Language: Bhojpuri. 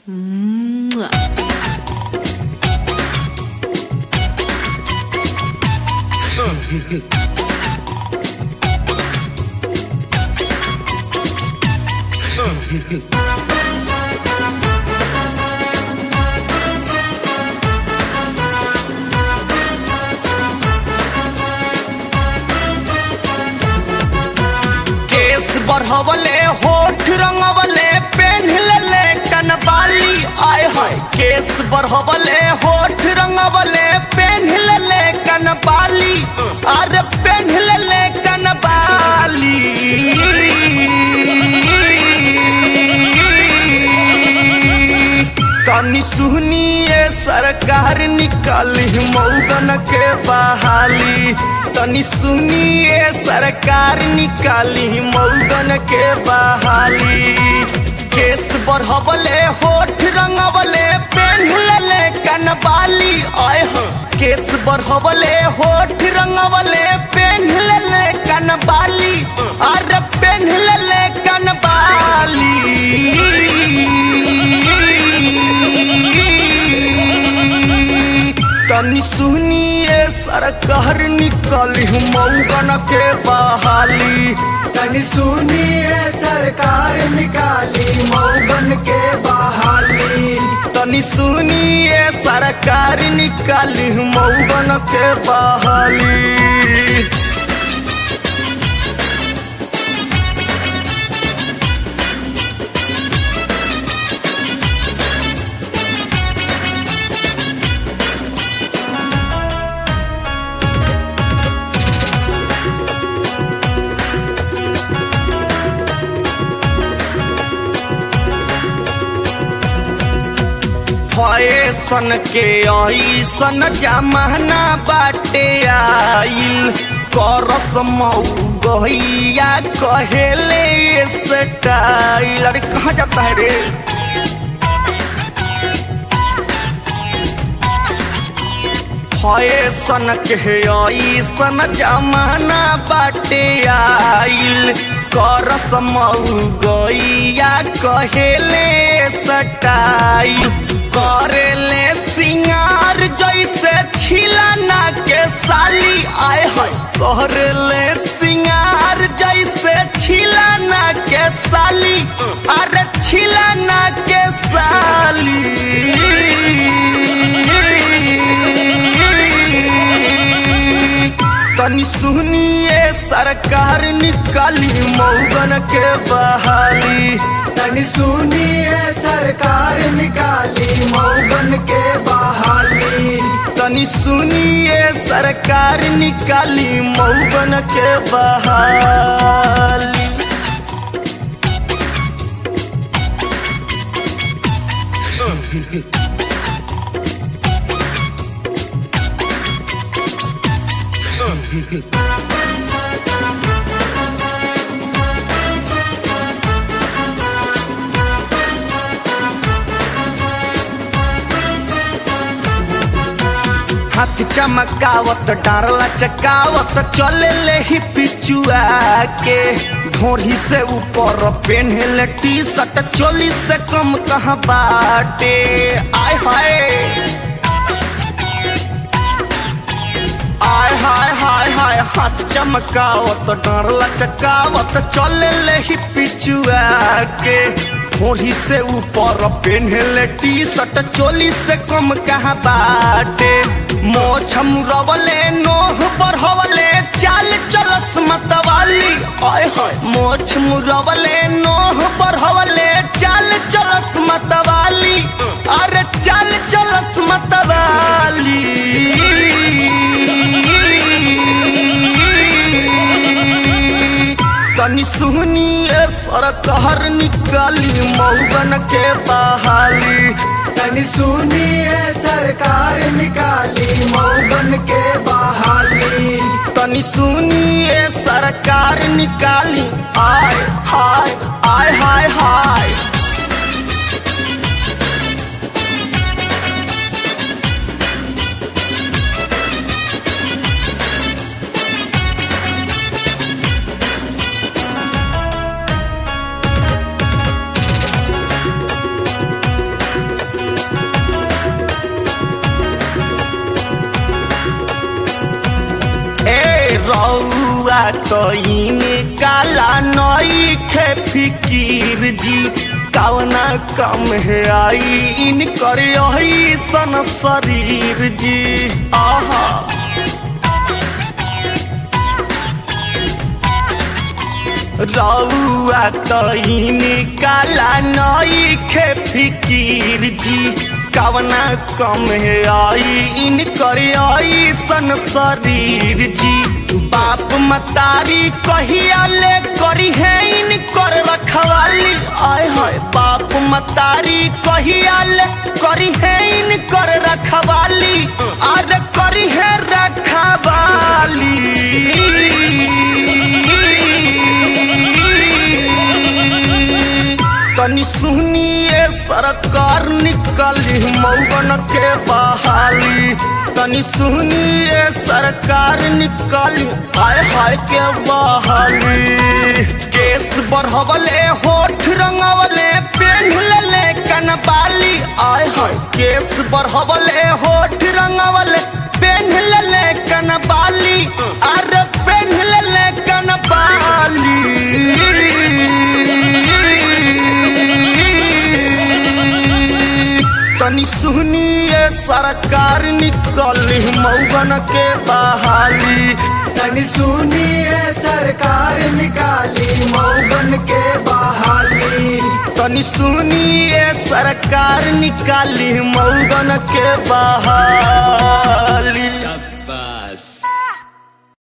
केस बढ़वले होठ रंगवले पेन्हले कनबाली आय हाय केस बढ़वले होठ रंगवले पेन्हले कनबाली अरे पेन्हले कनबाली तनी सुनिए सरकार निकाली मऊगन के बहाली तनी सुनिए सरकार निकाली मऊगन के बहाली केस बढ़वले होठ रंगवले पेन्हले कनबाली आय हो केस बढ़वले होठ रंगवले पेन्हले कनबाली अरे पेन्हले कनबाली तनी सुनिए सरकार निकाली मऊगन के बहाली तनी सुनिए सरकार निकाली मऊगन के बहाली तनी सुनिए सरकार निकाली मऊगन के बहाली फैशन के ऐसन जमाना बाटे आइल करस मऊ गहिया कहेले स्टाइल अरे कहाँ जाता है रे फैशन के ऐसन जमाना बाटे आइल करस मऊ गैया कहेले सटाइल करेले सिंगार जैसे छिलाना के साली आय है करेले सिंगार जैसे छिलाना के साली अरे छिलाना के साली तनी सुनिए सरकार निकाली मऊगन के बहाली तनी सुनिए सरकार निकाली मऊगन के बहाली तनी सुनिए सरकार निकाली मऊगन के बहाली हाथ चमकावत डारला चकावत चले ले ही पिचुआ के ढोरी से ऊपर पेन्हले टी शर्ट चोली से कम कहाँ बाटे आय हाय आय हाय हाय हाय हाथ चमकावत डारला चकावत चले ले ही पिचुआ के ढोरी से ऊपर पेन्हले टी शर्ट चोली से कम कहाँ बाटे मोछ मुरवले नोह बढ़वले चाल चलस मतवाली आय हाय मोछ मुरवले नोह बढ़वले चाल चलस मतवाली अरे चाल चलस मतवाली तनी सुनिए सरकार निकाली मऊगन के बहाली तनी सुनिए सरकार निकाली मऊगन के बहाली तनी सुनिए सरकार निकाली आय हाय आय हाय हाय रउआ तो काला नई खे फिकीर जी कवना कम है आई इन कर सन शरीर जी आहा रउआ तो काला नई खे फिकीर जी कवना कम है आई इन कर सन शरीर जी बाप मतारी कहिया ले करी है इन कर रखवाली आय हाय बाप मतारी कहिया ले करी है इन कर रखवाली आज करी है रखवाली तनी सुनिए सरकार निकली मौगन के बहाली तनी सुनिए सरकार निकली हाय हाय के बहाली केस बढ़वले होठ रंगवले पेन्हले कनबाली आय हाय केस बढ़वले होठ रंगवले पेन्हले कनबाली अरे पेन्हले कनबाली तनी सुनिए सरकार निकली मौगन के बहाली तनी सुनिए सरकार निकाली मौगन के बहाली तनी सुनिए सरकार निकाली मौगन के बहाली